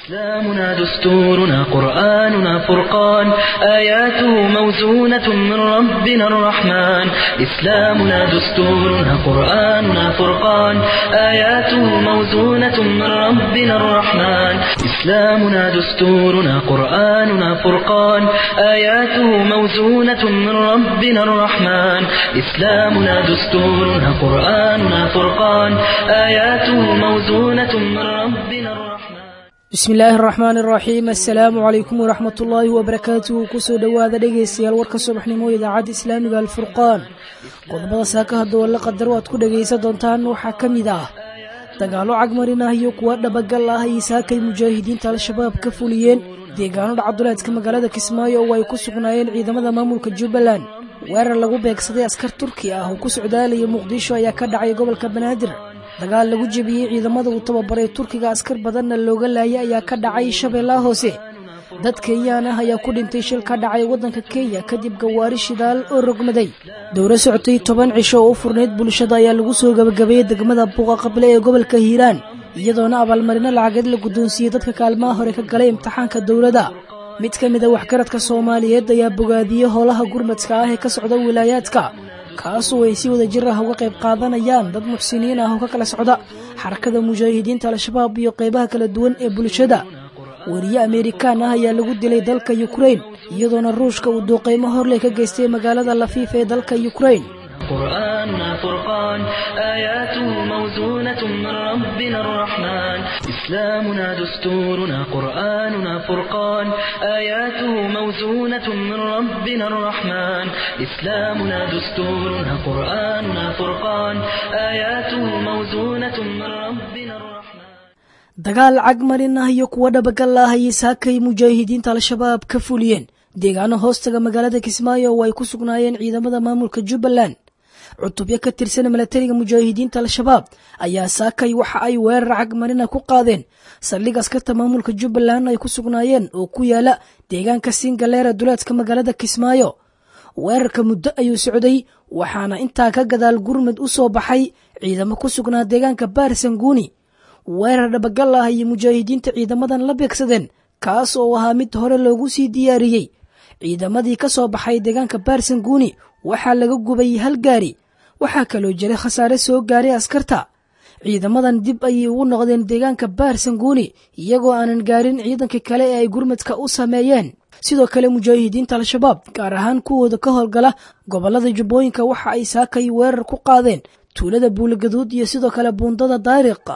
إسلامنا دستورنا قرآننا فرقان آياته موزونة من ربنا الرحمن إسلامنا دستورنا قرآننا فرقان آياته موزونة من ربنا الرحمن إسلامنا دستورنا قرآننا فرقان آياته موزونة من ربنا الرحمن إسلامنا دستورنا قرآننا فرقان آياته موزونة من ربنا الرحمن bismi illaahi araxmaan iraxiim assalaamu calaykum waraxmat ullaahi wabarakaatuhu kusoo dhowaada dhegaystayaal warka subaxnimo idaacadda islaamiga alfurqaan qodobada saaka haddoo la qadaro aad ku dhegaysan doontaan waxaa ka mid ah dagaallo cagmarin ah iyo kuwa dhabagal ah ay saakay mujaahidiinta al-shabaab ka fuliyeen deegaano dhacduleedka magaalada kismaayo oo ay ku sugnaayeen ciidamada maamulka jubbaland weerar lagu beegsaday askar turki ah oo ku socdaalaya muqdisho ayaa ka dhacay gobolka banaadir dagaal lagu jebiyey ciidamada uu tababaray turkiga askar badanna looga laayay ayaa ka dhacay shabeellaha hoose dad kenyaan ah ayaa ku dhintay shil ka dhacay waddanka kenya kadib gawaari shidaal oo rogmaday dowro socotay toban cisho oo u furnayd bulshada ayaa lagu soo gabagabeeyey degmada buuqa qable ee gobolka hiiraan iyadoona abaalmarino lacageed la guddoonsiiyey dadka kaalmaha hore ka galay imtixaanka dowladda mid ka mid a waxgaradka soomaaliyeed ayaa bogaadiyey howlaha gurmadka ah ee ka socda wilaayaadka kaasoo ay si wada jir ah uga qayb qaadanayaan dad muxsiniin ah oo ka kala socda xarakada mujaahidiinta al-shabaab iyo qaybaha kala duwan ee bulshada wariye ameerikaan ah ayaa lagu dilay dalka yukrain iyadoona ruushka uu duuqaymo horley ka geystay magaalada lafiif ee dalka yukrain قرآننا فرقان آياته موزونة من ربنا الرحمن إسلامنا دستورنا قرآننا فرقان آياته موزونة من ربنا الرحمن إسلامنا دستورنا قرآننا فرقان آياته موزونة من ربنا الرحمن dagaal cagmarin ah iyo kuwa dhabagal ah ayay saakay mujaahidiinta al-shabaab ka fuliyeen deegaano hoostaga magaalada kismaayo oo ay ku sugnaayeen ciidamada maamulka jubbaland cutubyo ka tirsan milatariga mujaahidiinta al-shabaab ayaa saakay waxa ay weerar cagmarina ku qaadeen saldhig askarta maamulka jubbaland ay ku sugnaayeen oo ku yaala deegaanka singaleera duleedka magaalada kismaayo weerarka muddo ayuu socday waxaana intaa ka gadaal gurmud u soo baxay ciidamo ku sugnaa deegaanka baarsanguuni weerar dhabagal ah ayay mujaahidiinta ciidamadan la beegsadeen kaas oo ahaa mid hore loogu sii diyaariyey ciidamadii ka soo baxay deegaanka baarsanguuni waxaa laga gubay hal gaari waxaa kaloo jiray khasaare soo gaaray askarta ciidamadan dib ayay ugu noqdeen deegaanka baarsanguuni iyagoo aanan gaarin ciidankii kale ee ay gurmadka u sameeyeen sidoo kale mujaahidiinta al-shabaab gaar ahaan kuwooda ka howlgala gobolada jubbooyinka waxa ay saakay weerar ku qaadeen tuulada buulagaduud iyo sidoo kale buundada daariqa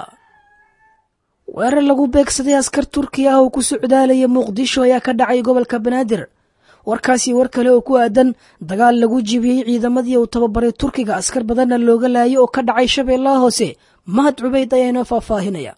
weerar lagu beegsaday askar turki ah oo ku socdaalaya muqdisho ayaa ka dhacay gobolka banaadir warkaasi war kale oo ku aadan dagaal lagu jibiyey ciidamadii uu tababaray turkiga askar badanna looga laayay oo ka dhacay shabeellaha hoose mahad cubayd ayaa inoo faahfaahinaya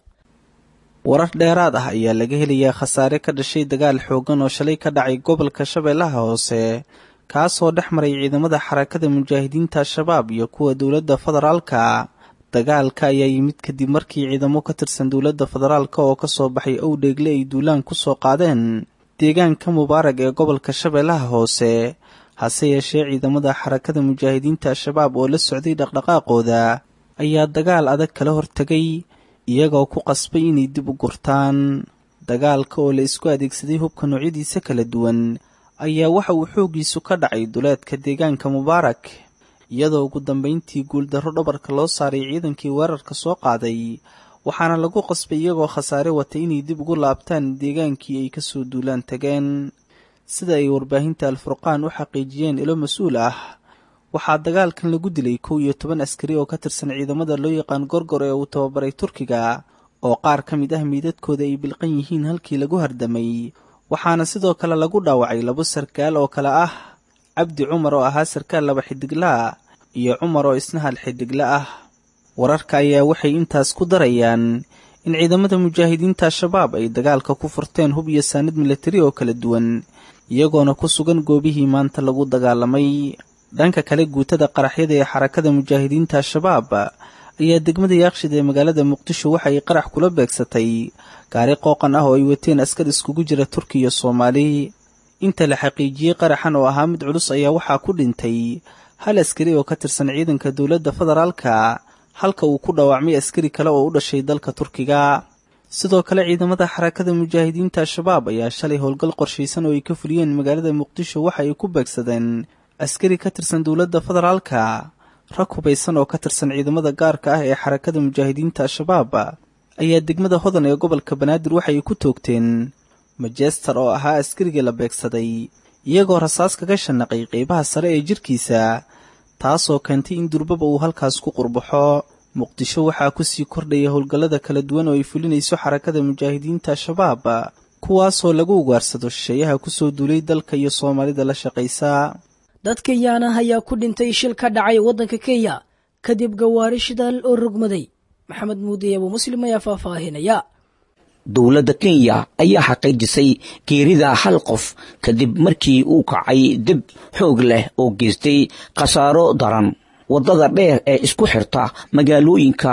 warar dheeraad ah ayaa laga helayaa khasaare ka dhashay dagaal xooggan oo shalay ka dhacay gobolka shabeellaha hoose kaasoo dhex maray ciidamada xarakada mujaahidiinta al-shabaab iyo kuwa dowladda federaalka dagaalka ayaa yimid kadib markii ciidamo ka tirsan dowladda federaalka oo kasoo baxay owdheegle ay duulaan ku soo qaadeen deegaanka mubaarag ee gobolka shabeellaha hoose hase yeeshee ciidamada xarakada mujaahidiinta al-shabaab oo la socday dhaqdhaqaaqooda ayaa dagaal adag kala hortegay iyagoo ku qasbay inay dib u gurtaan dagaalka oo la isku adeegsaday hubka noocyadiisa kala duwan ayaa waxa uu xooggiisu ka dhacay duleedka deegaanka mubaarak iyadoo ugu dambayntii guuldarro dhabarka loo saaray ciidankii weerarka soo qaaday waxaana lagu qasbay iyagoo khasaare watay inay dib ugu laabtaan deegaankii ay kasoo duulaan tageen sida ay warbaahinta al-furqaan u xaqiijiyeen ilo mas-uul ah waxaa dagaalkan lagu dilay kow iyo toban askari oo ka tirsan ciidamada loo yaqaan gorgor ee uu tababaray turkiga oo qaar ka mid ah miidadkooda ay bilqan yihiin halkii lagu hardamay waxaana sidoo kale lagu dhaawacay labo sarkaal oo kale ah cabdi cumar oo ahaa sarkaal laba xidiglaa iyo cumar oo isna hal xidhigle ah wararka ayaa waxay intaas ku darayaan in ciidamada mujaahidiinta al-shabaab ay dagaalka ku furteen hub iyo saanad milatari oo kala duwan iyagoona ku sugan goobihii maanta lagu dagaalamay dhanka kale guutada qaraxyada ee xarakada mujaahidiinta al-shabaab ayaa degmada yaaqshid ee magaalada muqdisho waxa ay qarax kula beegsatay gaari qooqan ah oo ay wateen askar iskugu jira turki iyo soomaali inta la xaqiijiyey qaraxan oo ahaa mid culus ayaa waxaa ku dhintay hal askari oo ka tirsan ciidanka dowladda federaalka halka uu ku dhaawacmay askari kale oo u dhashay dalka turkiga sidoo kale ciidamada xarakada mujaahidiinta al-shabaab ayaa shalay howlgal qorshaysan oo ay ka fuliyeen magaalada muqdisho waxa ay ku beegsadeen askari ka tirsan dowladda federaalka rag hubaysan oo ka tirsan ciidamada gaarka ah ee xarakada mujaahidiinta al-shabaab ayaa degmada hodan ee gobolka banaadir waxay ku toogteen majester oo ahaa askarigii la beegsaday iyagoo rasaas kaga shanaqay qeybaha sare ee jirkiisa taasoo keentay in durbaba uu halkaas ku qurbaxo muqdisho waxaa kusii kordhaya howlgallada kala duwan oo ay fulinayso xarakada mujaahidiinta al-shabaab kuwaasoo lagu ugaarsado shisheeyaha kusoo duulay dalka iyo soomaalida la shaqaysa dad kenyaana ayaa ku dhintay shil ka dhacay waddanka kenya kadib gawaari shidaal oo rogmaday maxamed muudiy abuu muslim ayaa faahfaahinaya dowladda kenya ayaa xaqiijisay geerida hal qof kadib markii uu kacay dib xoog leh oo geystay khasaaro daran waddada dheer ee isku xirta magaalooyinka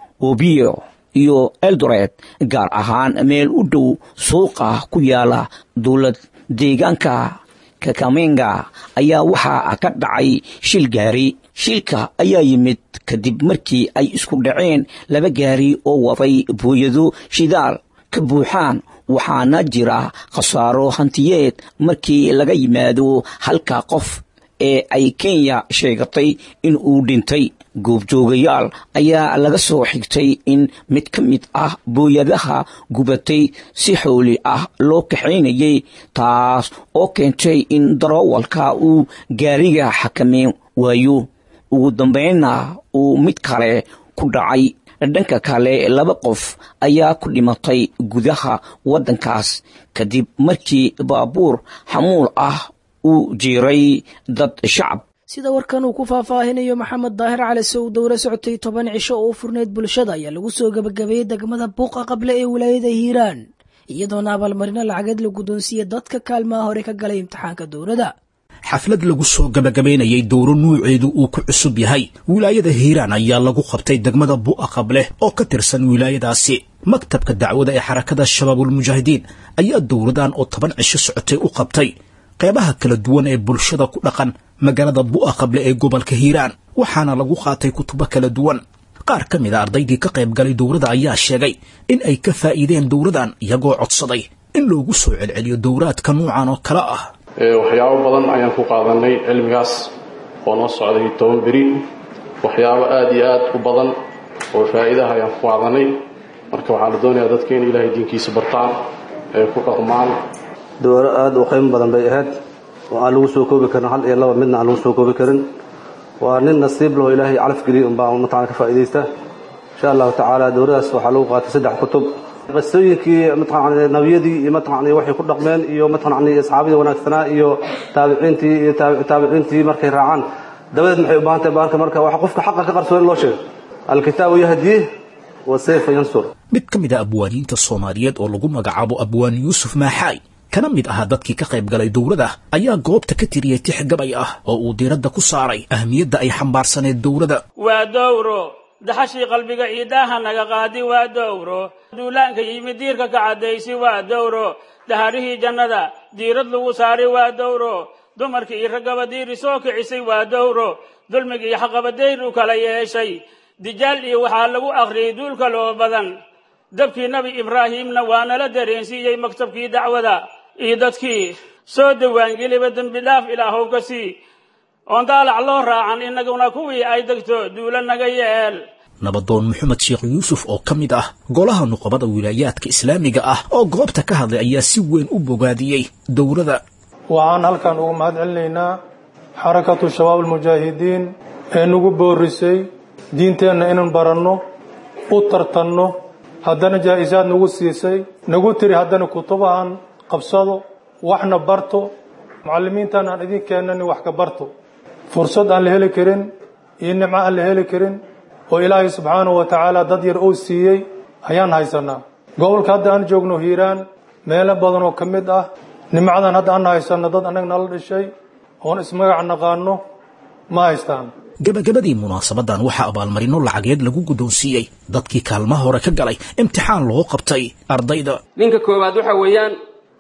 obiyo iyo eldoret gaar ahaan meel u dhow suuqa ku yaala dowlad deegaanka kakamenga ayaa waxaa ka dhacay shil gaari shilka ayaa yimid kadib markii ay isku dhaceen laba gaari oo waday booyado shidaal ka buuxaan waxaana jira khasaaro hantiyeed markii laga yimaado halka qof ee ay kenya sheegatay in uu dhintay goobjoogayaal ayaa laga soo xigtay in mid ka mid ah booyadaha gubatay si xooli ah loo kaxaynayay taas oo keentay in daroowalka uu gaariga xakameyn waayo ugu dambaynna uu mid kale ku dhacay dhanka kale laba qof ayaa ku dhimatay gudaha waddankaas kadib markii baabuur xamuul ah uu jiiray dad shacab sida warkan uu ku faahfaahinayo maxamed daahir cali sow dowla socotay toban cisho oo u furneyd bulshada ayaa lagu soo gebagabeeyey degmada buuqa qable ee wilaayada hiiraan iyadoona abaalmarino lacageed la guddoonsiiyey dadka kaalmaha hore ka galay imtixaanka dowladda xaflad lagu soo gabagabaynayay dowro nuuceedu uu ku cusub yahay wilaayada hiiraan ayaa lagu qabtay degmada bu'a qableh oo ka tirsan wilaayadaasi maktabka dacwada ee xarakada shabaabulmujaahidiin ayaa dowladan oo toban cisho socotay u qabtay qeybaha kala duwan ee bulshada ku dhaqan magaalada bu'a qable ee gobolka hiiraan waxaana lagu qaatay kutubo kala duwan qaar ka mid a ardaydii ka qayb galay dowladda ayaa sheegay in ay ka faa'iideen dowladan iyagoo codsaday in loogu soo celceliyo dowraadka nuucan oo kale ah waxyaabo badan ayaan ku qaadanay cilmigaas oo noo socday toban beri waxyaabo aada iyo aad u badan oo faa'iidaha ayaan ku qaadanay marka waxaa la doonayaa dadka in ilaahay diinkiisa bartaan ee ku dhaqmaan dowro aada u qiimo badan bay ahayd oo aan lagu soo koobi karin hal iyo laba midna aan lagu soo koobi karin waa nin nasiib laho ilaahay calaf geliyay unbaa mataqana ka faa'iidaysta insha allahu tacaala dowradaas waxaa lagu qaatay saddex kutub qisooyinkii mataqana nabiyadii iyo mataqana waxay ku dhaqmeen iyo mataqana asxaabadii wanaagsanaa iyo taabiciintii iyo taabiciintii markay raacaan dabadeed maxay u baahan tahay baarka marka waxa qofka xaqa ka qarsoon in loo sheego alkitaabu yahdi wa sayfa yansur mid ka mid a abwaaniinta soomaaliyeed oo lagu magacaabo abwaan yuusuf maaxaay kana mid ahaa dadkii ka qayb galay dowladda ayaa goobta ka tiriyey tix gabay ah oo uu diiradda ku saaray ahmiyadda ay xambaarsaneed dowladda waa dowro daxashii qalbiga ciidaaha naga qaadi waa dowro duulaanka yimid diirka ka caddaysi waa dowro daharihii jannada diirad lagu saari waa dowro dumarkii iyo raggaba diiri soo kicisay waa dowro dulmigi iyo xaqabadayr u kala yeeshay dijaal iyo waxaa lagu akhriyey duulka loo badan dabkii nebi ibraahiimna waa nala dareensiiyey maktabkii dacwada iyo dadkii soo dawaangeliba dembi dhaaf ilaahow ka sii oon daalac loo raacan innaguna kuwii ay degto duula naga yeel nabadoon maxamed sheekh yuusuf oo ka mid ah golaha nuqabada wilaayaadka islaamiga ah oo goobta ka hadlay ayaa si weyn u bogaadiyey dowladda waxaan halkan ugu mahad celinaynaa xarakatu shabaab almujaahidiin ee nagu boorisay diinteenna inaan baranno u tartanno haddana jaa'isaad nagu siisay nagu tiri haddana kutubahan qabsado waxna barto mucallimiintan aan idin keenani wax ka barto fursad aan la heli karin iyo nimco aan la heli karin oo ilaahay subxaanahu wa tacaala dad yar oo siiyey ayaan haysanaa gobolka hadda aan joogno hiiraan meelo badan oo ka mid ah nimcadan hadda aan haysanno dad annaga nala dhishay oon ismagac naqaano ma haystaan gabagabadii munaasabadan waxaa abaalmarino lacageed lagu guddoonsiiyey dadkii kaalmaha hore ka galay imtixaan loo qabtay ardayda ninka koowaad waxa weeyaan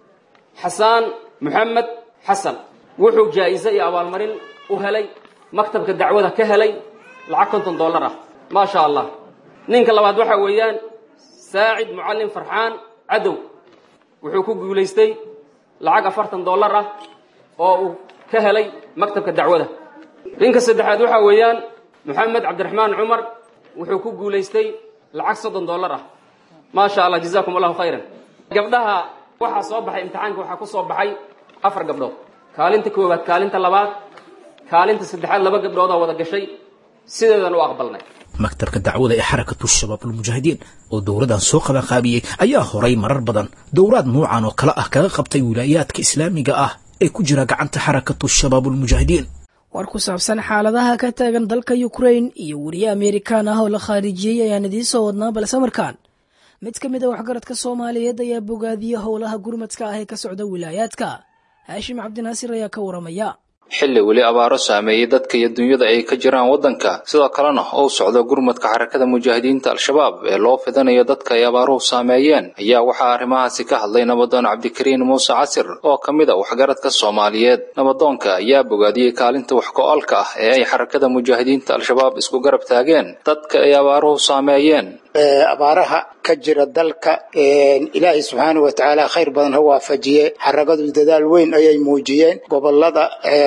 xasaan moxamed xasan wuxuu jaa'iso iyo abaalmarin u helay maktabka dacwada ka helay lacag konton dollar ah maa sha allah ninka labaad waxa weeyaan saacid mucallim farxaan cadow wuxuu ku guulaystay lacag afartan dollar ah oo uu ka helay maktabka dacwada ninka saddexaad waxaa weeyaan moxamed cabdiraxmaan cumar wuxuu ku guulaystay lacag soddon dollar ah maasha allah jazakum allahu khayran gabdhaha waxaa soo baxay imtixaanka waxaa ku soo baxay afar gabdhood kaalinta koowaad kaalinta labaad kaalinta saddexaad laba gabdhood oo wada gashay sideedan u aqbalnay maktabka dacwada ee xarakatu shabaab almujaahidiin oo dowladan soo qabanqaabiyey ayaa horay marar badan dowlaad nuucan oo kale ah kaga qabtay wilaayaadka islaamiga ah ee ku jira gacanta xarakatu shabaab almujaahidiin war ku saabsan xaaladaha ka taagan dalka ukrain iyo weriye amerikaan ah oo la khaarijiyey ayaan idiin soo wadnaa balse markaan mid ka mid a waxgaradka soomaaliyeed ayaa bogaadiya howlaha gurmadka ah ee ka socda wilaayaadka haashim cabdinaasir ayaa ka waramaya xilli weli abaaro saameeyey dadka iyo dunyada ay ka jiraan waddanka sidoo kalena uu socdo gurmadka xarakada mujaahidiinta al-shabaab ee loo fidanayo dadka ay abaaruhu saameeyeen ayaa waxaa arrimahaasi ka hadlay nabadoon cabdikariin muuse casir oo ka mid a waxgaradka soomaaliyeed nabadoonka ayaa bogaadiyey kaalinta wax go-olka ah ee ay xarakada mujaahidiinta al-shabaab isku garab taageen dadka ay abaaruhu saameeyeen abaaraha ka jira dalka ilaahay subxaanau wa tacaala khayr badan ha waafajiye xaragadu dadaal weyn ayay muujiyeen gobolada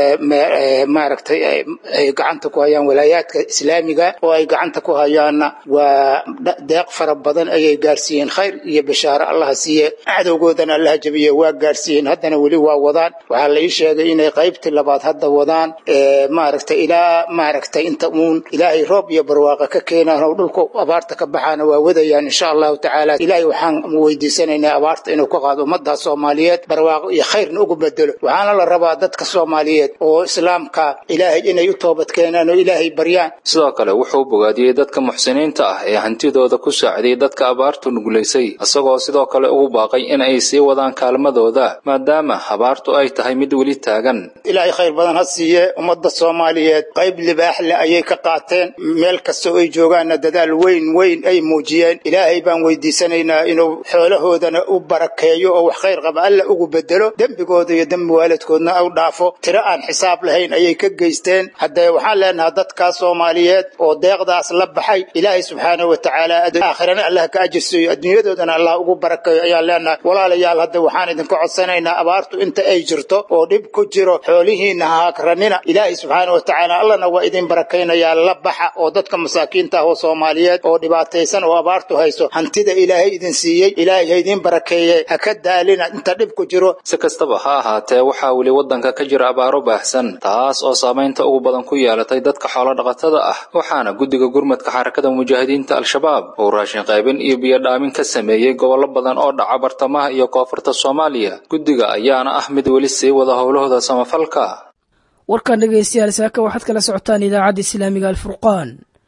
maaragtay ay gacanta ku hayaan walaayaadka islaamiga oo ay gacanta ku hayaanna waa deeq fara badan ayay gaarsiiyeen khayr iyo bishaaro allaha siiye cadowgoodana allaha jabiye waa gaarsiiyeen haddana weli waa wadaan waxaa la ii sheegay inay qaybtii labaad hadda wadaan maaragtay ilaa maaragtay inta uun ilaahay roob iyo barwaaqa ka keenaan oo dhulka abaarta ka baxaan waa wadayaan insha allahu tacaala ilaahay waxaan weydiisanaynaa abaarta inuu ka qaado ummadda soomaaliyeed barwaaqo iyo khayrna ugu bedelo waxaana la rabaa dadka soomaaliyeed oo islaamka ilaahay inay u toobad keenaan oo ilaahay baryaan sidoo kale wuxuu bogaadiyey dadka muxsiniinta ah ee hantidooda ku saaciday dadka abaartu nugulaysay isagoo sidoo kale ugu baaqay in ay sii wadaan kaalmadooda maadaama abaartu ay tahay mid weli taagan ilaahay khayr badan ha siiye ummadda soomaaliyeed qayb libaax leh ayay ka qaateen meel kastoo ay joogaanna dadaal weyn weyn ay muujiyeen ilaahay baan weydiisanaynaa inuu xoolahoodana u barakeeyo oo wax khayr qaba alla ugu bedelo dembigooda iyo dembi waalidkoodna u dhaafo tiro aan xisaab lahayn ayay ka geysteen haddee waxaan leenahaa dadkaa soomaaliyeed oo deeqdaas la baxay ilaahay subxaanahu wa tacaala aakhirana allah ka ajirsiiyo adduunyadoodana allah ugu barakeeyo ayaan leenahay walaalayaal hadda waxaan idinka codsanaynaa abaartu inta ay jirto oo dhib ku jiro xoolihiinna ha hagranina ilaahay subxaanahu wa tacaala allana waa idin barakaynayaa la baxa oo dadka masaakiinta ah oo soomaaliyeed oo dhibaataysan oo abaartu hayso hantida ilaahay idin siiyey ilaahay ha idin barakeeye ha ka daalina inta dhib ku jiro si kastaba ha ahaatee waxaa weli waddanka ka jira abaaro baahsan taas oo saamaynta ugu badan ku yeelatay dadka xoolodhaqatada ah waxaana guddiga gurmadka xarakada mujaahidiinta al-shabaab uu raashin qaybin iyo biyodhaamin ka sameeyey gobollo badan oo dhaca bartamaha iyo koonfurta soomaaliya guddiga ayaana ah mid weli sii wada howlahooda samafalka warkan dhegaystayaal saaka waxaad kala socotaan idaacadda islaamiga alfurqaan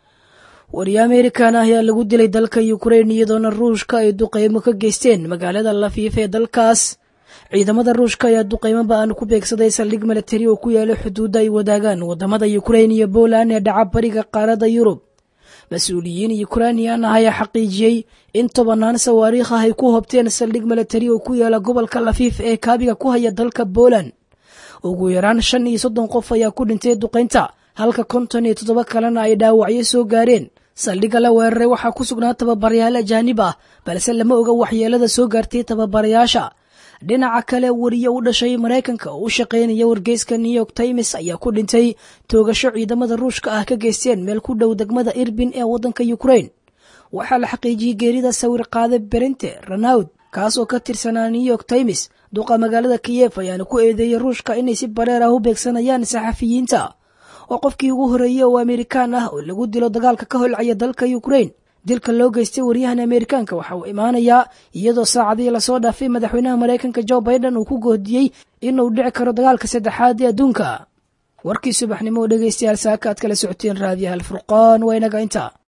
wariye amerikan ah ayaa lagu dilay dalka ukrain iyadoona ruushka ay duqeymo ka geysteen magaalada lafiif ee dalkaas ciidamada ruushka ayaa duqeymo ba-an ku beegsaday saldhig milatari oo ku yaala xuduudda ay wadaagaan wadamada ukrain iyo poland ee dhaca bariga qaaradda yurub mas-uuliyiin yukrainiyan ah ayaa xaqiijiyey in tobanaan sawaariikh ah ay ku hobteen saldhig milatari oo ku yaala gobolka lafiif ee kaabiga ku haya dalka poland ugu yaraan shan iyo soddon qof ayaa ku dhintay duqaynta halka konton iyo toddoba kalena ay dhaawacyo soo gaareen saldhigga la weeraray waxaa ku sugnaa tababarayaal ajaanib ah balse lama oga waxyeelada soo gaartay tababarayaasha dhinaca kale wariye u dhashay maraykanka oo u shaqaynaya wargeyska new york times ayaa ku dhintay toogasho ciidamada ruushka ah ka geysteen meel ku dhow degmada irbin ee waddanka ukrain waxaa la xaqiijiyey geerida sawir qaade berente ranaud kaas oo ka tirsanaa new york times duqa magaalada kiyef ayaana ku eedeeyey ruushka inay si bareer ah u beegsanayaan saxafiyiinta oo qofkii ugu horreeyey oo amerikaan ah oo lagu dilo dagaalka ka holcaya dalka ukrain dilka loo geystay waryahan amerikaanka waxa uu imaanayaa iyadoo saacadii lasoo dhaafay madaxweynaha maraykanka jo biden uu ku goodiyey inuu dhici karo dagaalka saddexaad ee adduunka warkii subaxnimo oo dhegaystayaal saaka aad kala socoteen raadiyaha alfurqaan waa inaga inta